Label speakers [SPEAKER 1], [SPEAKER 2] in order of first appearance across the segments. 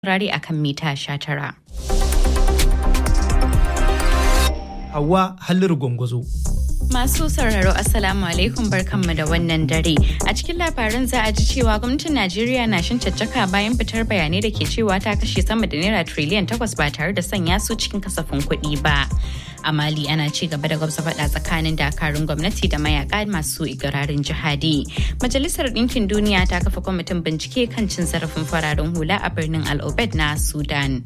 [SPEAKER 1] rari akan mita 19.
[SPEAKER 2] Hawa Halliru Gwangwazo.
[SPEAKER 1] Masu sauraro Assalamu alaikum barkanmu da wannan dare. A cikin labaran za a ji cewa gwamnatin Najeriya na shin caccaka bayan fitar bayanai da ke cewa ta kashe sama da naira triliyan takwas ba tare da sanya su cikin kasafin kuɗi ba. A Mali ana ci gaba da gwamza faɗa tsakanin dakarun gwamnati da mayaka masu igirarin jihadi. Majalisar Ɗinkin Duniya ta kafa kwamitin bincike kan cin zarafin fararen hula a birnin Al-Obed na Sudan.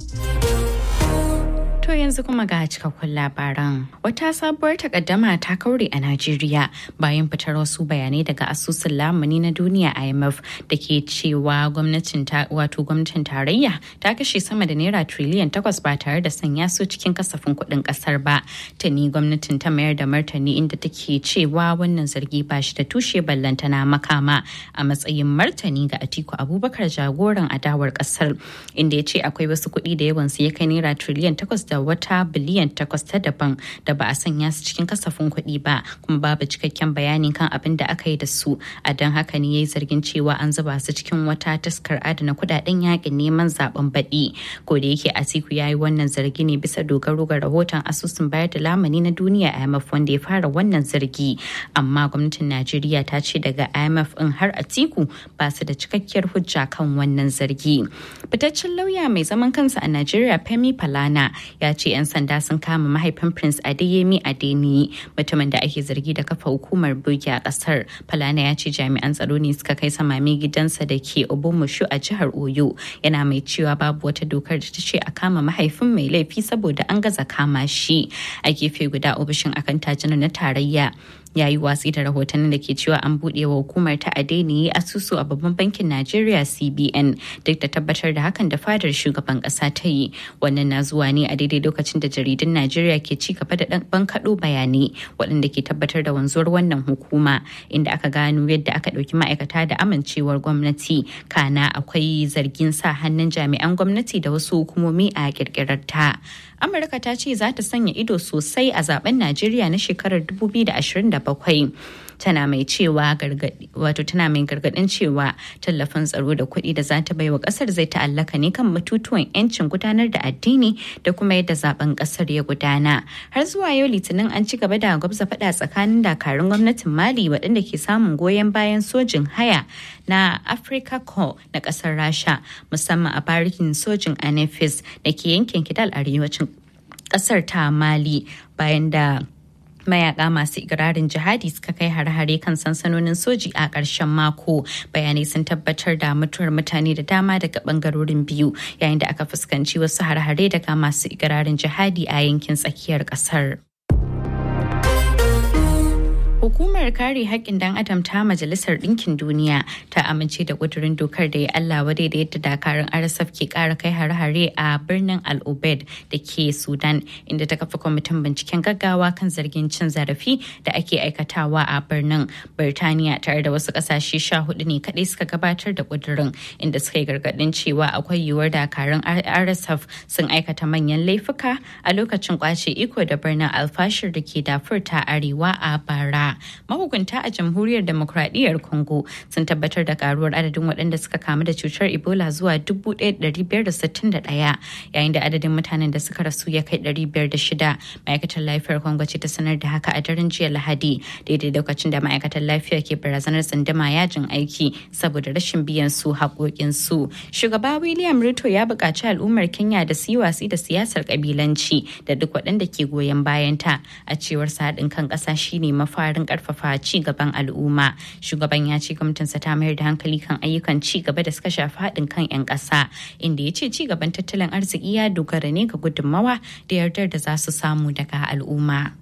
[SPEAKER 1] To yanzu kuma ga cikakkun labaran. Wata sabuwar takaddama ta kaure a Najeriya bayan fitar wasu bayanai daga asusun lamuni na duniya IMF da ke cewa gwamnatin wato gwamnatin tarayya ta kashe sama da naira triliyan takwas ba tare da sanya su cikin kasafin kuɗin ƙasar ba. Tani gwamnatin ta mayar da martani inda take cewa wannan zargi ba shi da tushe ballantana makama a matsayin martani ga Atiku Abubakar jagoran adawar ƙasar inda ya ce akwai wasu kuɗi da yawansu ya kai naira triliyan takwas da da wata biliyan takwas ta daban da ba a sanya su cikin kasafin kuɗi ba kuma babu cikakken bayani kan abin da aka yi da su a don haka ne ya yi zargin cewa an zuba su cikin wata taskar adana kuɗaɗen yakin neman zaben baɗi ko da yake atiku ya yi wannan zargi ne bisa dogaro ga rahoton asusun bayar da lamani na duniya imf wanda ya fara wannan zargi amma gwamnatin najeriya ta ce daga imf in har atiku ba su da cikakkiyar hujja kan wannan zargi fitaccen lauya mai zaman kansa a najeriya femi falana ya ce 'yan sanda sun kama mahaifin prince adeyemi adeniyi mutumin da ake zargi da kafa hukumar bogi a kasar falana ya ce jami'an tsaro ne suka kai samami gidansa da ke obomushu a jihar oyo yana mai cewa babu wata dokar da ta ce a kama mahaifin mai laifi saboda an gaza kama shi a gefe guda ofishin akan tajinar na tarayya ya yi watsi da rahotannin da ke cewa an buɗe wa hukumar ta adeniyi asusu a babban bankin najeriya cbn duk da tabbatar da hakan da fadar shugaban ƙasa ta yi wannan na zuwa ne a daidai lokacin da jaridun najeriya ke ci gaba da bankaɗo bayanai waɗanda ke tabbatar da wanzuwar wannan hukuma inda aka gano yadda aka ɗauki ma'aikata da amincewar gwamnati kana akwai zargin sa hannun jami'an gwamnati da wasu hukumomi a ƙirƙirar ta amurka ta ce za ta sanya ido sosai a zaben najeriya na shekarar 2027 tana mai cewa wato tana mai gargadin cewa tallafin tsaro da kuɗi da za ta bai wa ƙasar zai ta'allaka ne kan batutuwan 'yancin gudanar da addini da kuma yadda zaben ƙasar ya gudana har zuwa yau litinin an ci gaba da gwabza faɗa tsakanin dakarun gwamnatin mali waɗanda ke samun goyon bayan sojin haya na africa corps na ƙasar rasha musamman a barikin sojin anefis da ke yankin kidal arewacin ƙasar ta mali bayan da mayaka masu ikirarin jihadi suka kai hare-hare kan sansanonin soji a ƙarshen mako bayanai sun tabbatar da mutuwar mutane da dama daga bangarorin biyu yayin da aka fuskanci wasu hare-hare daga masu ikirarin jihadi a yankin tsakiyar ƙasar. Hukumar kare haƙƙin dan adam ta Majalisar Ɗinkin Duniya ta amince da ƙudurin dokar da ya Allah wadai da yadda dakarun RSF ke ƙara kai hare-hare a birnin Al Obed da ke Sudan inda ta kafa kwamitin binciken gaggawa kan zargin cin zarafi da ake aikatawa a birnin. Birtaniya tare da wasu ƙasashe sha hudu ne kaɗai suka gabatar da ƙudurin inda suka yi gargaɗin cewa akwai yiwuwar dakarun RSF sun aikata manyan laifuka a lokacin kwace iko da birnin alfashir da ke dafur ta arewa a bara. mahukunta a jamhuriyar demokradiyyar congo sun tabbatar da karuwar adadin waɗanda suka kamu da cutar ebola zuwa 1561 yayin da adadin mutanen da suka rasu ya kai 506 ma'aikatar lafiyar congo ce ta sanar da haka a daren jiya lahadi daidai lokacin da ma'aikatar lafiya ke barazanar tsandama yajin aiki saboda rashin biyan su haƙoƙin su shugaba william ruto ya buƙaci al'ummar kenya da su yi watsi da siyasar kabilanci da duk waɗanda ke goyon bayanta a cewar sa haɗin kan ƙasa shine mafarin karfafa ci gaban al'umma shugaban ya ce gwamnatinsa ta mayar da hankali kan ayyukan ci gaba da suka shafi haɗin kan 'yan ƙasa inda ya ce ci gaban tattalin arziki ya dogara ne ga gudunmawa da yardar da za su samu daga al'umma.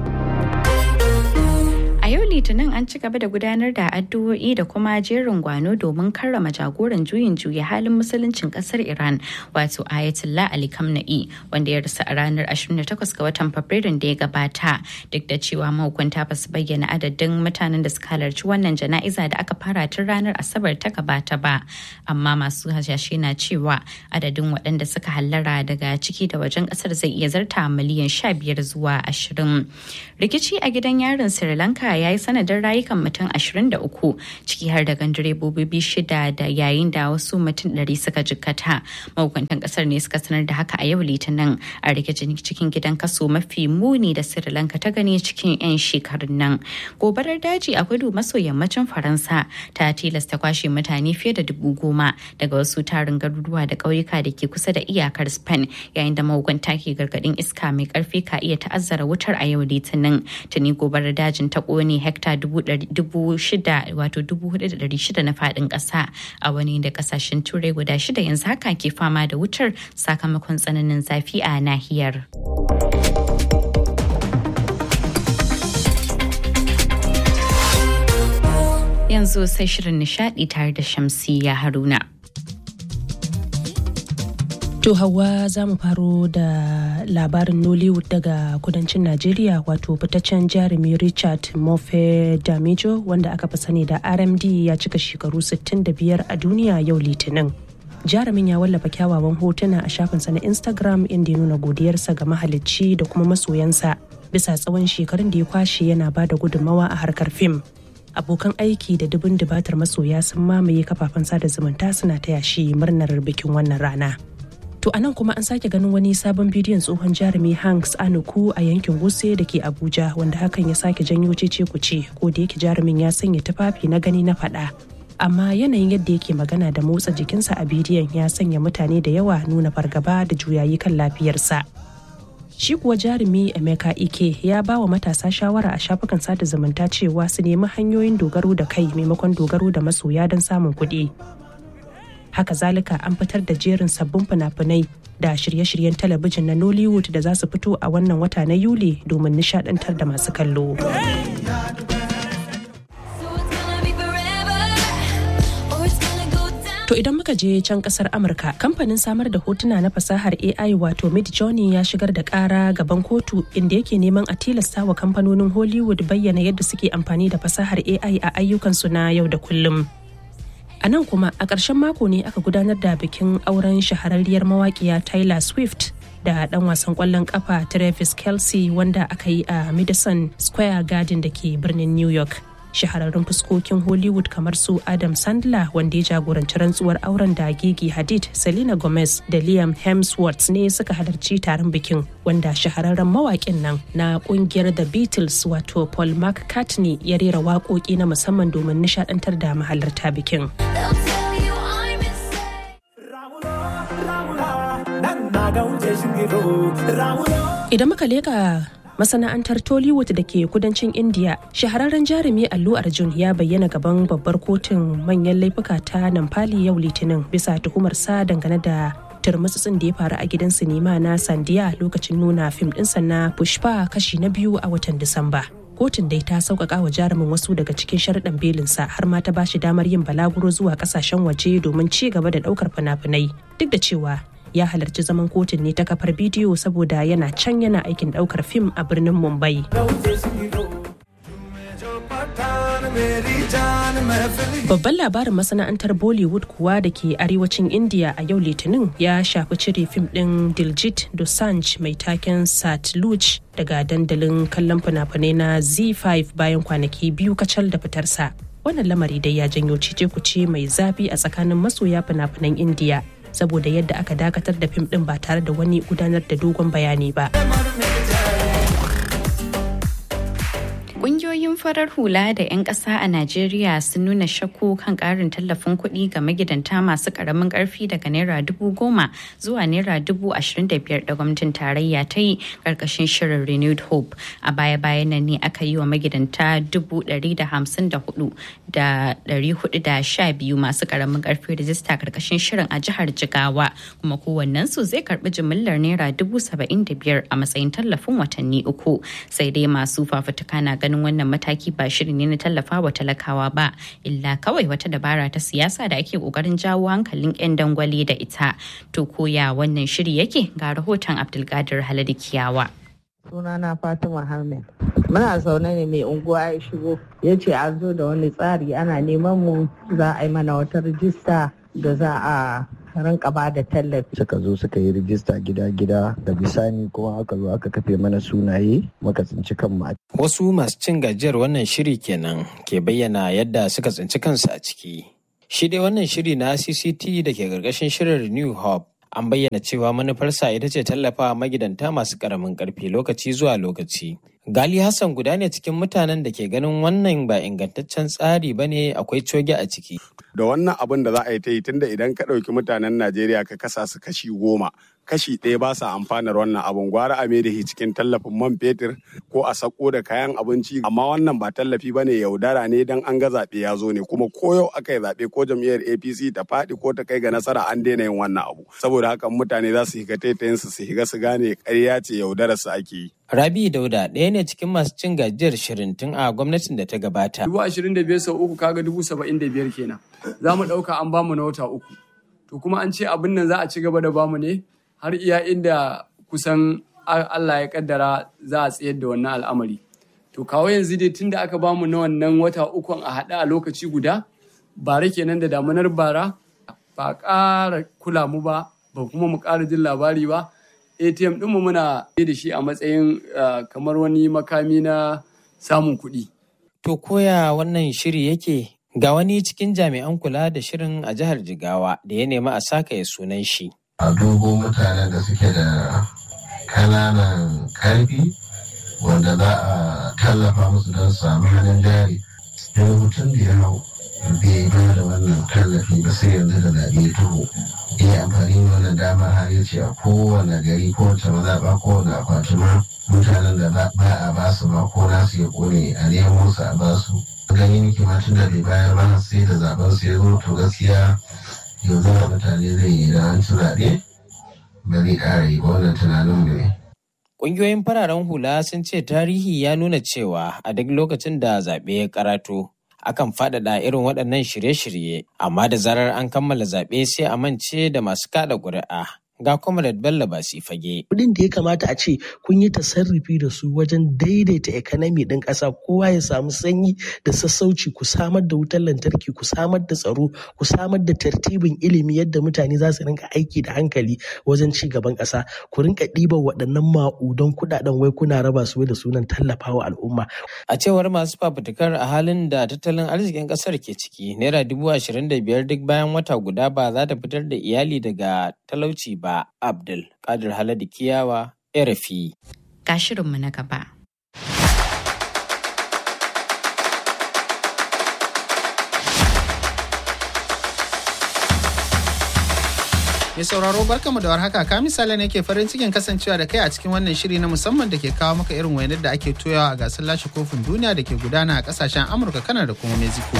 [SPEAKER 1] yau litinin an ci gaba da gudanar da addu'o'i da kuma jerin gwano domin karrama jagoran juyin juya halin musuluncin kasar iran wato ayatollah ali kamna'i wanda ya rasu a ranar 28 ga watan fabrairun da ya gabata duk da cewa mahukunta ba su bayyana adadin mutanen da suka halarci wannan jana'iza da aka fara tun ranar asabar ta gabata ba amma masu hasashe na cewa adadin waɗanda suka hallara daga ciki da wajen ƙasar zai iya zarta miliyan 15 zuwa 20 rikici a gidan yarin sri lanka ya yi sanadin rayukan mutum 23 ciki har da direbobi shida da yayin da wasu mutum 100 suka jikkata. Mahukuntan kasar ne suka sanar da haka a yau litinin a rikicin cikin gidan kaso mafi muni da Sri Lanka ta gani cikin 'yan shekarun nan. Gobarar daji a kudu maso yammacin Faransa ta tilasta kwashe mutane fiye da dubu goma daga wasu tarin garuruwa da ƙauyuka da ke kusa da iyakar Spain yayin da mahukunta ke gargadin iska mai karfi ka iya ta'azzara wutar a yau litinin tuni gobarar dajin ta kone hekta dubu shida wato dubu hudu da dari shida na faɗin ƙasa a wani da ƙasashen turai guda shida yanzu haka ke fama da wutar sakamakon tsananin zafi a nahiyar. yanzu sai shirin nishadi tare da shamsiya haruna
[SPEAKER 3] To Hauwa za mu faro da labarin Nollywood daga kudancin Najeriya wato fitaccen jarumi Richard Mofe Damijo wanda aka fi sani da RMD ya cika shekaru 65 a duniya yau Litinin. Jarumin ya wallafa kyawawan hotuna a shafinsa na Instagram inda ya nuna godiyarsa ga mahalicci da kuma masoyansa bisa tsawon shekarun da ya kwashe yana ba da gudunmawa a harkar fim. Abokan aiki da dubin dubatar masoya sun mamaye kafafen sada zumunta suna taya shi murnar bikin wannan rana. To a nan kuma an sake ganin wani sabon bidiyon tsohon jarumi Hanks Anuku a yankin Wuse da ke Abuja wanda hakan ya sake janyo cece kuce ko da yake jarumin ya sanya tufafi na gani na faɗa. Amma yanayin yadda yake magana da motsa jikinsa a bidiyon ya sanya mutane da yawa nuna fargaba da juyayi kan lafiyarsa. Shi kuwa jarumi Emeka Ike ya ba wa matasa shawara a shafukan sada zumunta cewa su nemi hanyoyin dogaro da kai maimakon dogaro da masoya don samun kuɗi. haka zalika an fitar da jerin sabbin fina-finai da shirye-shiryen talabijin na nollywood da za su fito a wannan wata na yuli domin nishadantar da masu kallo To idan muka je can kasar Amurka, kamfanin samar da hotuna na fasahar AI wato Midjourney ya shigar da kara gaban kotu inda yake neman a tilasta wa kamfanonin Hollywood bayyana yadda suke amfani da fasahar AI a ayyukansu na yau da kullum. A nan kuma a ƙarshen mako ne aka gudanar da bikin auren shahararriyar mawaƙiya Taylor Swift da ɗan wasan ƙwallon ƙafa Travis Kelsey wanda aka yi a Madison Square Garden da ke birnin New York. Shahararrun fuskokin Hollywood kamar su Adam Sandler wanda ya jagoranci rantsuwar auren da Gigi Hadid, Selena Gomez da Liam Hemsworth ne suka halarci taron bikin wanda shahararren mawaƙin nan na ƙungiyar The Beatles wato Paul McCartney ya rera waƙoƙi na musamman domin nishaɗantar da mahalarta bikin. Idan muka leka masana'antar Tollywood da ke kudancin India, shahararren jarumi Allu Arjun ya bayyana gaban babbar kotun manyan laifuka ta Namfali yau Litinin bisa tuhumar sa dangane da turmutsutsun da ya faru a gidan sinima na Sandiya lokacin nuna fim ɗinsa na Pushpa kashi na biyu a watan Disamba. Kotun dai ta sauƙaƙa wa jarumin wasu daga cikin sharaɗin belinsa har ma ta bashi damar yin balaguro zuwa ƙasashen waje domin ci gaba da ɗaukar fina-finai duk da cewa ya halarci zaman kotun ne ta kafar bidiyo saboda yana can yana aikin daukar fim a birnin mumbai babban labarin masana'antar bollywood kuwa da ke arewacin india a yau litinin ya shafi cire fim din diljit dosanj mai taken satluj daga dandalin kallon fina-finai na z5 bayan kwanaki biyu kacal da fitarsa wannan lamari dai ya janyo cice kuce mai zafi a tsakanin masoya fina-finan indiya saboda yadda aka dakatar da fim din ba tare da wani gudanar da dogon bayani ba.
[SPEAKER 1] Ƙungiyoyin farar hula da 'yan ƙasa a Najeriya sun nuna shakku kan ƙarin tallafin kuɗi ga magidanta masu ƙaramin ƙarfi daga naira dubu goma zuwa naira dubu ashirin da biyar da gwamnatin tarayya ta yi ƙarƙashin shirin Renewed Hope. A baya-bayan nan ne aka yi wa magidanta dubu ɗari da hamsin da hudu da ɗari hudu da sha biyu masu ƙaramin ƙarfi rijista ƙarƙashin shirin a jihar Jigawa kuma kowannensu zai karɓi jimillar naira dubu saba'in da biyar a matsayin tallafin watanni uku. Sai dai masu fafutuka na ganin ganin wannan mataki ba shiri ne na tallafa wa talakawa ba illa kawai wata dabara ta siyasa da ake kokarin jawo hankalin 'yan dangwale da ita to koya wannan shiri yake ga rahoton abdulkadir haladu kiyawa
[SPEAKER 4] sunana fatima hamid muna zaune ne mai unguwa ya shigo ya ce an zo da wani tsari ana neman mu za a yi mana wata rijista da za a rinka ba da tallafi.
[SPEAKER 5] Suka zo suka yi rijista gida-gida da bisani kuma aka zo aka kafe mana sunaye muka tsinci kanmu a
[SPEAKER 6] Wasu masu cin gajiyar wannan shiri kenan ke bayyana yadda suka tsinci kansu a ciki. Shi dai wannan shiri na CCT da ke ƙarƙashin shirin New Hope an bayyana cewa manufarsa ita ce tallafa magidanta masu ƙaramin ƙarfi lokaci zuwa lokaci. Gali Hassan guda ne cikin mutanen da ke ganin wannan ba ingantaccen tsari ba ne akwai coge a ciki.
[SPEAKER 7] Da wannan abin da za a yi ta yi tunda idan ka ɗauki mutanen Najeriya ka kasa su kashi goma, kashi ɗaya ba sa amfanar wannan abin gwara a da shi cikin tallafin man fetur ko a sako da kayan abinci amma wannan ba tallafi ba ne yaudara ne dan an ga zaɓe ya zo ne kuma ko yau aka yi zaɓe ko jam'iyyar APC ta faɗi ko ta kai ga nasara an daina yin wannan abu saboda haka mutane za su higa taitayin su su higa su gane ƙarya ce yaudarar su ake yi.
[SPEAKER 6] Rabi Dauda ɗaya ne cikin masu cin gajiyar shirin tun a gwamnatin da ta gabata.
[SPEAKER 8] Dubu ashirin da biyar sau uku kaga dubu saba'in da biyar kenan. Za mu ɗauka an bamu na wata uku. To kuma an ce abin nan za a ci gaba da bamu ne har iya inda kusan Allah ya kaddara za a tsayar da wannan al'amari. To kawo yanzu dai tun da aka bamu na wannan wata ukun a haɗa a lokaci guda, bara kenan da damunar bara ba ƙara kula mu ba, ba kuma mu ƙara jin labari ba. ATM ɗinmu muna da shi a matsayin kamar wani makami na samun kuɗi.
[SPEAKER 6] To koya wannan shiri yake ga wani cikin jami'an kula da shirin a jihar Jigawa da ya nemi a saka ya sunan shi.
[SPEAKER 9] A dubo mutanen da suke da kananan karfi wanda za a tallafa musu don samu hannun jari. Yau mutum da ya hau bai ba da wannan tallafi ba sai yanzu da zaɓe ya taho. iya amfani da wannan dama har ya ce a kowane gari kowace mazaɓa kowane akwati ma mutanen da ba a ba su ma ko nasu ya kone a nemo su a ba su gani nake ma tun da bai bayar ba sai da zaben su ya zo to gaskiya yanzu da mutane zai yi da an ci zaɓe ba zai ƙara yi ba wannan tunanin mu ne.
[SPEAKER 6] Ƙungiyoyin fararen hula sun ce tarihi ya nuna cewa a duk lokacin da zaɓe ya karato akan faɗaɗa irin waɗannan shirye-shirye amma da zarar an kammala zaɓe sai a mance da masu kaɗa ƙuri'a ga Comrade Bello Basi fage.
[SPEAKER 10] Kudin da ya kamata a ce kun yi tasarrufi da su wajen daidaita economy ɗin ƙasa kowa ya samu sanyi da sassauci ku samar da wutar lantarki ku samar da tsaro ku samar da tartibin ilimi yadda mutane za su rinka aiki da hankali wajen ci gaban ƙasa ku rinka ɗiban waɗannan ma'udan kuɗaɗen wai kuna raba su da sunan tallafawa al'umma.
[SPEAKER 6] A cewar masu fafutukar a halin da tattalin arzikin ƙasar ke ciki naira dubu ashirin da biyar duk bayan wata guda ba za ta fitar da iyali daga talauci ba. Abdul Kadir Haladu Kiyawa, RFI.
[SPEAKER 1] Ga shirinmu na gaba.
[SPEAKER 2] Mai sauraro barkamu da warhaka ka misali ne ke farin cikin kasancewa da kai a cikin wannan shiri na musamman da ke kawo maka irin wainar da ake toyawa a gasar lashe kofin duniya da ke gudana a kasashen Amurka, Kanar da kuma Mexico.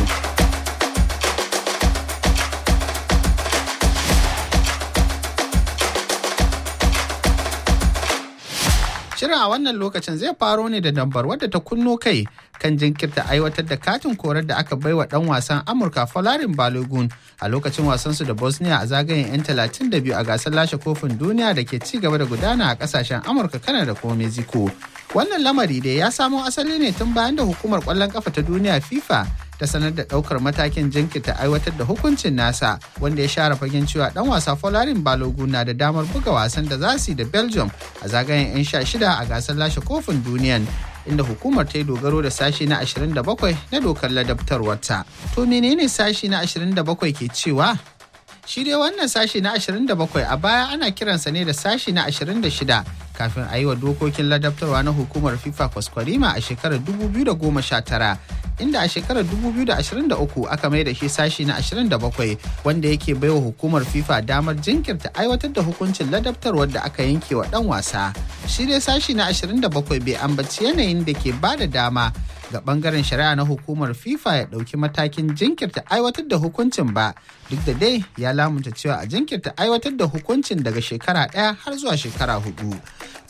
[SPEAKER 2] Shirin a wannan lokacin zai faro ne da dambar wadda ta kunno kai kan jinkirta aiwatar da katin korar da aka baiwa dan wasan Amurka Folarin Balogun a lokacin wasansu da Bosnia a zagayen 'yan 32 a gasar lashe kofin duniya da ke ci gaba da gudana a kasashen Amurka, Kanada da kuma Mexico. Wannan lamari dai ya samo asali ne tun bayan da hukumar kwallon kafa ta duniya FIFA ta sanar da daukar matakin jinkirta aiwatar da hukuncin nasa wanda ya share fagen cewa dan wasa Folarin Balogun na da damar buga wasan da za su yi da Belgium a zagayen 'yan sha shida a gasar lashe kofin duniyan inda hukumar ta yi dogaro da sashi na 27 na dokar ladabtarwarta. To menene sashi na 27 ke cewa? Shi dai wannan sashi na 27 a baya ana kiransa ne da sashi na 26 kafin a yi wa dokokin ladabtarwa na hukumar FIFA kwaskwarima a shekarar 2019 inda a shekarar 2023 aka mai da shi sashi na 27 wanda yake baiwa hukumar FIFA damar jinkirta aiwatar da hukuncin ladabtarwar da aka yanke wa dan wasa. Shi dai sashi na 27 bai ambaci yanayin da ke ba da dama ga bangaren shari'a na hukumar FIFA ya ɗauki matakin jinkirta aiwatar da hukuncin ba duk da dai ya lamunta cewa a jinkirta aiwatar da hukuncin daga shekara ɗaya har zuwa shekara hudu.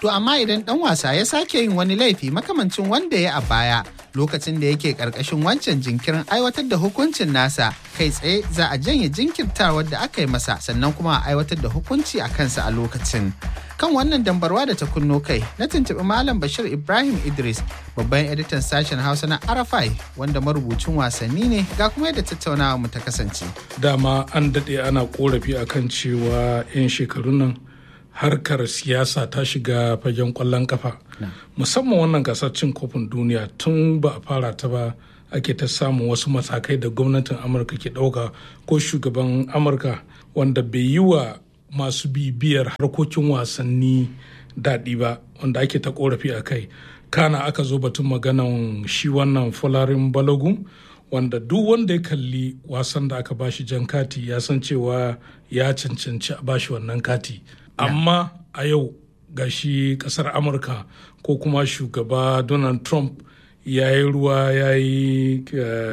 [SPEAKER 2] To amma idan ɗan wasa ya sake yin wani laifi makamancin wanda ya a baya lokacin da yake ƙarƙashin wancan jinkirin aiwatar da hukuncin nasa kai tsaye za a janye jinkirtawar da aka yi masa sannan kuma a aiwatar da hukunci a kansa a lokacin. Kan wannan dambarwa da ta kunno kai na tuntuɓi Malam Bashir Ibrahim Idris babban editan sashen Hausa na Arafai wanda marubucin wasanni ne ga kuma yadda tattaunawa mu ta kasance.
[SPEAKER 11] Dama an daɗe ana korafi akan cewa 'yan shekarun nan harkar siyasa ta shiga fagen kwallon kafa musamman wannan gasar cin kofin duniya tun ba a fara ta ba ake ta samun wasu matakai da gwamnatin amurka ke ɗauka ko shugaban amurka wanda bai yi wa masu bibiyar harkokin wasanni daɗi ba wanda ake ta korafi a kai kana aka zo batun maganan shi wannan folarin balogun wanda duk wanda ya kalli wasan da aka bashi jan kati ya san cewa ya cancanci a bashi wannan kati amma a yau ga shi kasar amurka ko kuma shugaba donald trump ya yi ruwa ya yi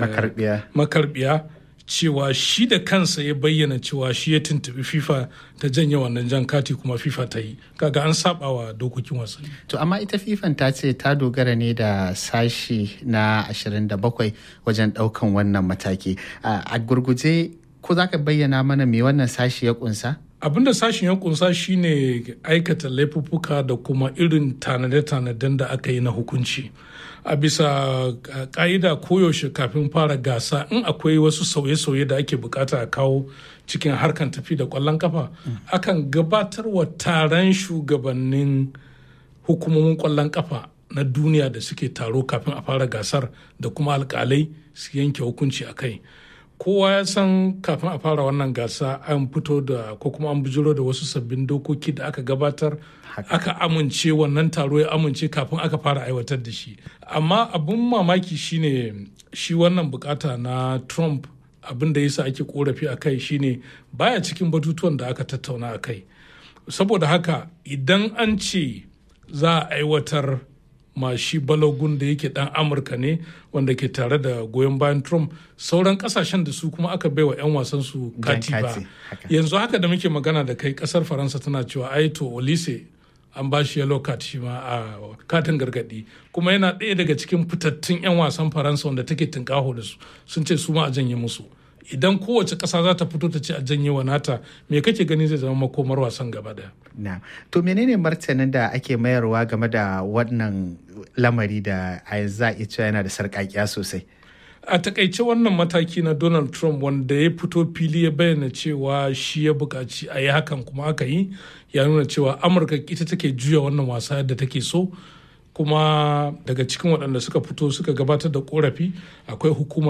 [SPEAKER 11] makarbiya cewa shi da kansa ya bayyana cewa shi ya tuntubi fifa ta janye wannan jan kati kuma fifa ta yi kaga an saba wa dokokin wasanni
[SPEAKER 2] to amma ita fifan ta ce ta dogara ne da sashi na 27 wajen daukan wannan mataki a gurguje ko za ka bayyana mana me wannan sashi ya kunsa
[SPEAKER 11] abin da sashen ya kunsa shine aikata laifuffuka da kuma irin tanade-tanaden da aka yi na hukunci a bisa ka'ida koyaushe kafin fara gasa in akwai wasu sauye-sauye da ake bukata a kawo cikin harkan tafi da kwallon kafa akan gabatar wa taron shugabannin hukumomin kwallon kafa na duniya da suke taro kafin a fara gasar da kuma alkalai su yanke hukunci a kai kowa ya san kafin a fara wannan gasa an fito da ko kuma an bujiro da wasu sabbin dokoki da aka gabatar aka amince wannan taro ya amince kafin aka fara aiwatar da shi amma abin mamaki shine shi wannan bukata na trump abin da yasa ake korafi a kai shine baya cikin batutuwan da aka tattauna a kai saboda haka idan an ce za a aiwatar ma shi balogun da yake dan amurka ne wanda ke tare da goyon bayan trump sauran kasashen da su kuma aka baiwa 'yan wasan su kati ba yanzu haka da muke magana da kai kasar faransa tana cewa ai to olise an ba shi yellow card shi ma a katin gargadi kuma yana ɗaya daga cikin fitattun 'yan wasan faransa wanda take tunkaho da su sun ce su ma a janye musu idan kowace ƙasa za ta fito ta ce a janye wa nata me kake gani zai zama makomar wasan gaba daya
[SPEAKER 2] na to menene martanin da ake mayarwa game da wannan lamari da a yanzu za a cewa yana da sarƙaƙiya sosai
[SPEAKER 11] a takaice wannan mataki na donald trump wanda ya fito fili ya bayyana cewa shi ya buƙaci a yi hakan kuma aka yi ya nuna cewa amurka ita take juya wannan wasa yadda take so kuma daga cikin waɗanda suka fito suka gabatar da korafi akwai hukumar